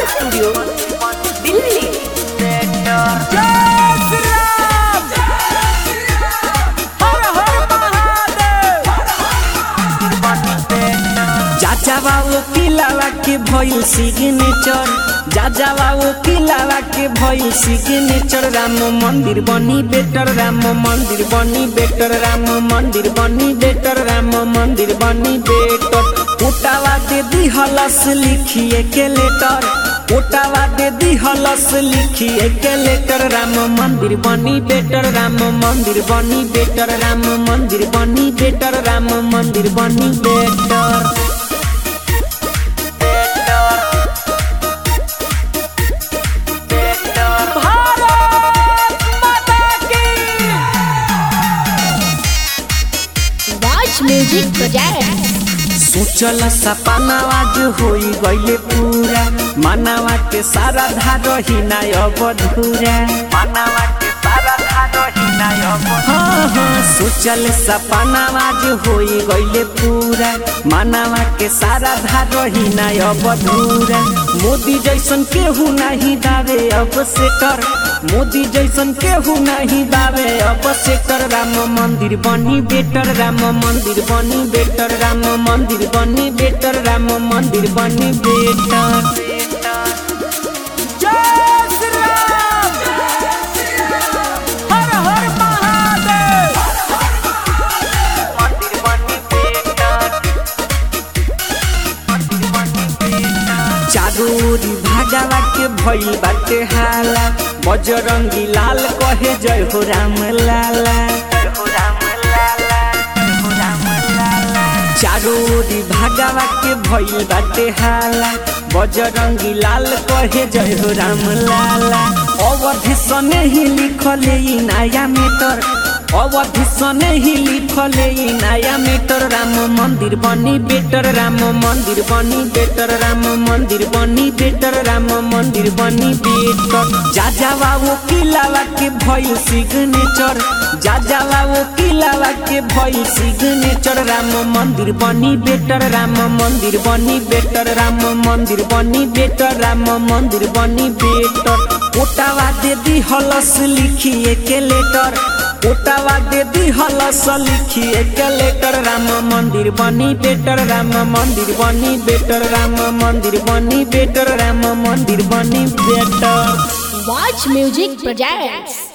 Studio Delhi जाजावा वो किलावा के भइल सिग्नेचर जाजावा वो किलावा के भइल सिग्नेचर राम मंदिर बनी बेटर राम मंदिर बनी बेटर राम मंदिर बनी बेटर राम मंदिर बनी बेटर उटावा दे दी हलस लिखिए के लेटर उटावा दे दी हलस लिखिए के लेटर राम मंदिर बनी बेटर राम मंदिर बनी बेटर राम मंदिर बनी बेटर राम मंदिर बनी बेटर Watch Music Project. सोचल सपनावा जो होई गईले पूरा मानवा के सारा धारो ही ना अब धूरा मानवा के सारा धारो ही ना अब हाँ हाँ सोचल सपनावा जो होई गईले पूरा मानवा के सारा धारो ही ना अब धूरा मोदी जैसन केहू नहीं दावे अब से कर मोदी जैसन केहू नहीं दावे अब से कर राम मंदिर बनी बेटर राम मंदिर बनी बेटर राम मंदिर बनी बेटर राम मंदिर बनी बेटर चारोरी भागवा के भई बाटे हाला बजरंगी लाल कहे जय हो राम लाला चारोरी भागवा के भई बाटे हाला बजरंगी लाल कहे जय हो राम लाला अवधि सने ही लिखले ई नया मीटर अवधि सने ही लिखले ई नया मीटर राम मंदिर बनी बेटर राम मंदिर बनी बेटर राम मंदिर बनी बेटर राम मंदिर बनी बेटर जा जावा वो किलावा के भइल सिग्नेचर जा जावा वो किलावा के भइल सिग्नेचर राम मंदिर बनी बेटर राम मंदिर बनी बेटर राम मंदिर बनी बेटर राम मंदिर बनी बेटर ओटावा दे दी हलस लिखिए के लेटर ओटावा दे दी हलस लिखिए के लेटर राम मंदिर बनी बेटर राम मंदिर बनी बेटर राम मंदिर बनी बेटर राम मंदिर बनी बेटर Watch Music Project.